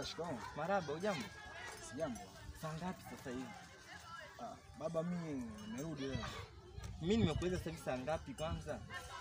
Baba, shikamoo. Maraba, ujambo? Sijambo. Saa ngapi sasa hivi? Ah, baba mimi nimerudi leo. Mimi nimekuuliza sasa hivi saa ngapi kwanza?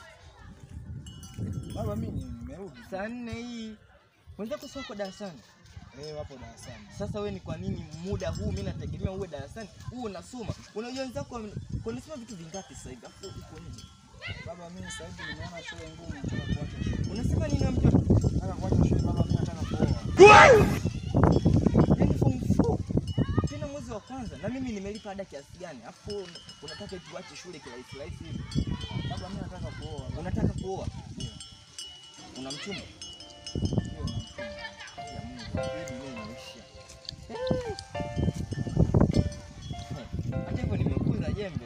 Baba mimi nimerudi. Saa nne hii. Wenzako sio wako darasani. Eh, wapo darasani. Sasa we ni kwa nini muda huu mimi nategemea uwe darasani? Huu unasoma. Unajua wenzako wame- wanasoma vitu vingapi sasa hivi? Afu uko nje. Baba mimi sasa hivi nimeona shule ngumu, nataka kuacha shule. Unasema nini wewe mtoto? Nataka kuacha shule baba, mimi nataka kuoa. Yaani form 4. Tena mwezi wa kwanza na mimi nimelipa ada kiasi gani? Afu unataka tuache shule kirahisi rahisi hivi? Baba mimi nataka kuoa. Unataka kuoa? Ndio. Una mchumba? Ndio na mchumba. Ya Mungu, hii dunia imeisha. Hata hivyo nimekuza jembe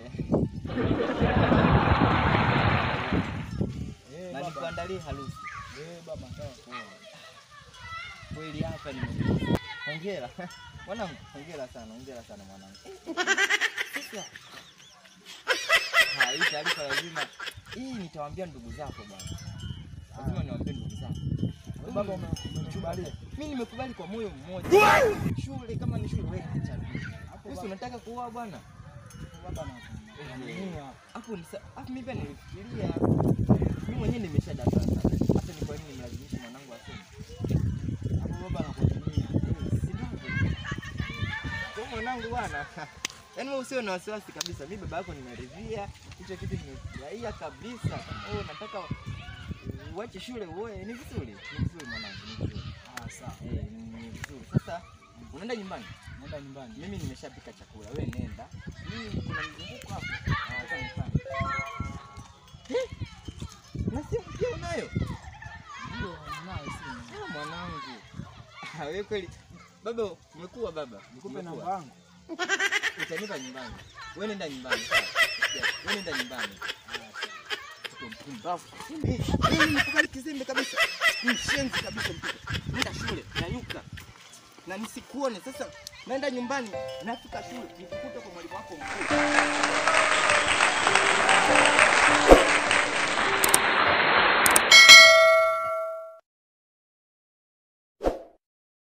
Eh, na baba. nikuandalie harusi. Eh, baba nataka kuoa. Kweli hapa nimekuza. Hongera. Mwanangu, hongera sana, hongera sana mwanangu. Sasa ha, hii taarifa lazima hii nitawaambia ndugu zako bwana. Lazima niwaambie ndugu zako. Baba ume- umekubalia. Mimi nimekubali kwa moyo mmoja. Shule kama ni shule wewe nichague. Hapo Wewe si baba, unataka kuoa bwana? baba na naaminia. Hapo ni sa- hapo mimi pia nilifikiria. Mimi mwenyewe nimesha darasa. Hata ni kwa nini nimlazimisha mwanangu asome? Hapo baba nakuaminia. Eh, si ndivyo? Kwa mwanangu bwana. Yaani wewe usio na wasiwasi kabisa. Mimi baba yako nimeridhia. Hicho kitu nimefurahia kabisa. Kama wewe unataka uache shule uoe ni vizuri. Ni vizuri mwanangu, ni vizuri. Ah, sawa. Eh, ni vizuri. Sasa unaenda nyumbani? Naenda nyumbani. Mimi nimeshapika chakula, wewe nenda. Mimi kuna mzunguko hapo. Nataka nifanye. Eh? Na simu pia unayo? Ndio, ninayo simu. Ah, mwanangu. Ah, wewe kweli. Baba, umekuwa baba. Nikupe Umekuwa. namba yangu. Utanipa nyumbani. Wewe nenda nyumbani. sawa? Wewe nenda nyumbani. Mtoto mpumbavu. Eh, Mimi nikubali kizembe kabisa. Mshenzi kabisa mtoto. Nenda shule, nyanyuka. Na nisikuone sasa. Naenda nyumbani, nafika shule, nikikuta kwa mwalimu wako mkuu.